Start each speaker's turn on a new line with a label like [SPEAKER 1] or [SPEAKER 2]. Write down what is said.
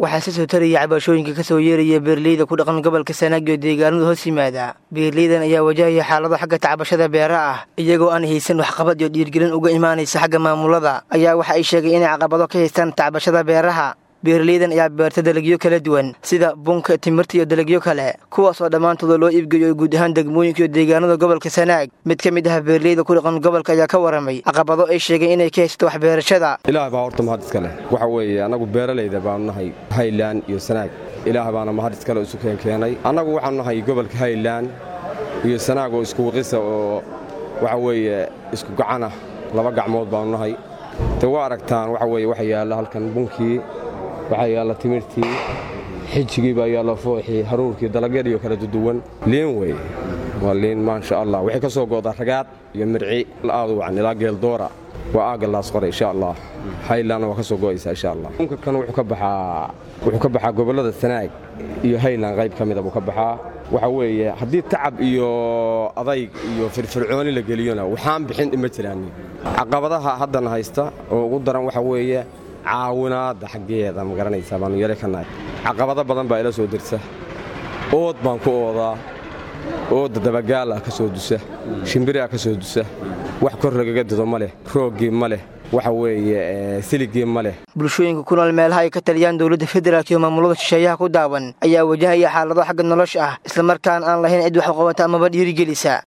[SPEAKER 1] waxaa si soo taraya cabashooyinka ka soo yeeraya beeraleyda ku dhaqan gobolka sanaag iyo deegaanada hoos yimaada beeraleydan ayaa wajahaya xaalado xagga tacbashada beera ah iyagoo aan haysan waxqabad iyo dhiirgelin uga imaanaysa xagga maamulada ayaa waxa ay sheegay inay caqabado ka haystaan tacbashada beeraha beeraleydan ayaa beerta dalagyo kala duwan sida bunka timirta iyo dalagyo kale kuwaasoo dhammaantooda loo iibgeeyo guud ahaan degmooyinka iyo deegaanada gobolka sanaag mid ka mid ah beeraleyda ku dhaqan gobolka ayaa ka waramay caqabado ay sheegeen inay ka haysato waxbeerashada
[SPEAKER 2] ilaah baa horta mahad iska leh waxa weeye annagu beeralayda baanu nahay haylan iyo sanaag ilaah baana mahad iskale isu keenkeenay annagu waxaanu nahay gobolka haylan iyo sanaag oo isku waqisa oo waxa weeye isku gacana laba gacmood baanu nahay de waa aragtaan waxa weeye waxa yaalla halkan bunkii waxaa yaalla timirtii xijigii baa yaalla fooxii haruurkii dalagyadiiyo kala duduwan liin wey waa liin maasha allah waxay ka soo goodaa ragaad iyo mirci aadu wacan ilaa geeldoora waa aagga laas qoray insha allah haylanna waa ka soo go'aysaa insha allah unka kan wuxuu ka baxaa wuxuu ka baxaa gobollada sanaag iyo haylan qayb ka mida buu ka baxaa waxa weeye haddii tacab iyo adayg iyo firfircooni la geliyona waxaan bixin ima jiraan caqabadaha haddana haysta oo ugu daran waxa weeye caawinaadda xaggeeda ma garanaysaa baanu yare ka nahay caqabado badan baa ila soo dirsa ood baan ku oodaa ooda dabagaala ka soo dusa shimbiriha ka soo dusa wax kor lagaga dido ma leh rooggii ma leh waxa weeye siligii ma leh
[SPEAKER 1] bulshooyinka ku nool meelaha ay ka taliyaan dowladda federaalk iyo maamulada shisheeyaha ku daawan ayaa wajahaya xaalado xagga nolosha ah islamarkaan aan lahayn cid wax u qabata amaba dhiirigelisa